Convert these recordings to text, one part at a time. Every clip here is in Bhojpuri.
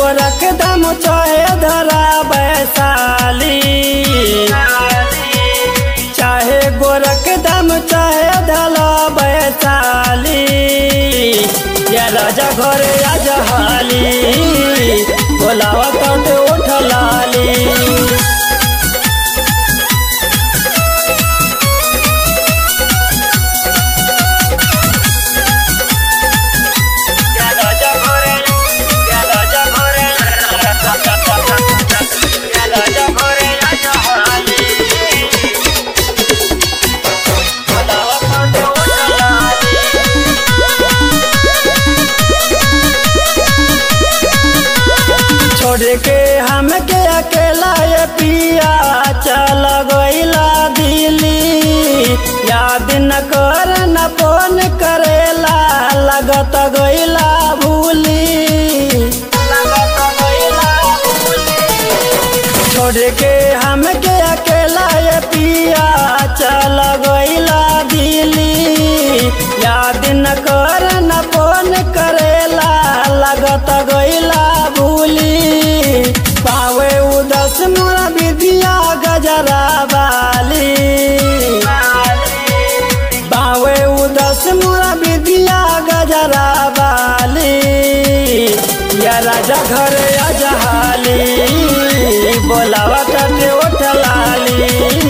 गोरख दम चाहे धरा वैशाली चाहे गोरख दम चाहे धला वैशाली या राजा घरे आजा हाली बोलावा तो उठ लाली छोड़ के हमके अकेला ये पिया चल गईला दिल्ली याद न कर न फोन करेला लगत गईला भूली छोड़ के हमके अकेला ये पिया चल गईला दिल्ली याद न कर न फोन करेला लगत गईला भूली पावे उदस मोरा विधिया गजरा बाली बावे उदस मोरा विधिया गजरा बाली या राजा घर अजहाली बोलावा कटे उठलाली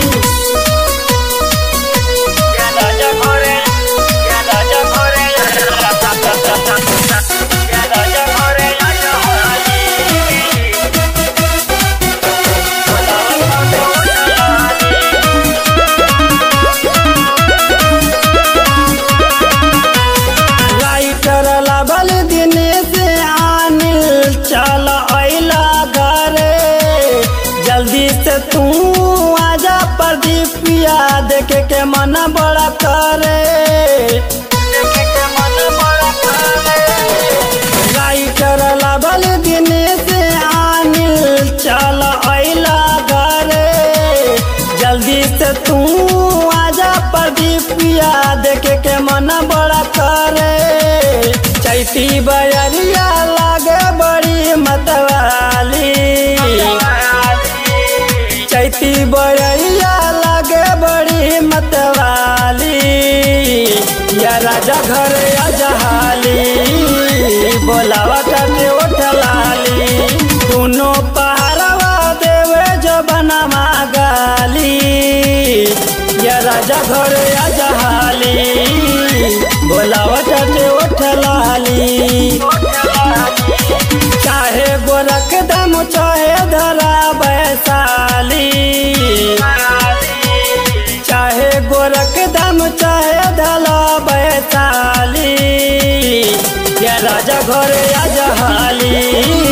राइटर लबल दिन से आनिल चल अला घरे जल्दी से तू आजा प्रदीपिया देखे के मन बड़ा करे राइटर लबल दिन से आनिल चल अला घरे जल्दी से तू आजा प्रदीपिया देखे के मन बड़ा करे चैती बयरिया लागे बड़ी मतवाली चैती बयरिया लागे बड़ी मतवाली या राजा घर अजहाली बोलावा कटे उठलाली दोनों पहाड़वा देवे जो बनवा गाली या राजा घर अजहाली बोलावा कटे उठलाली चाहे गोरख दम चाहे धरा वैशाली चाहे गोरख दम चाहे धला वैशाली या राजा घरे अजहाली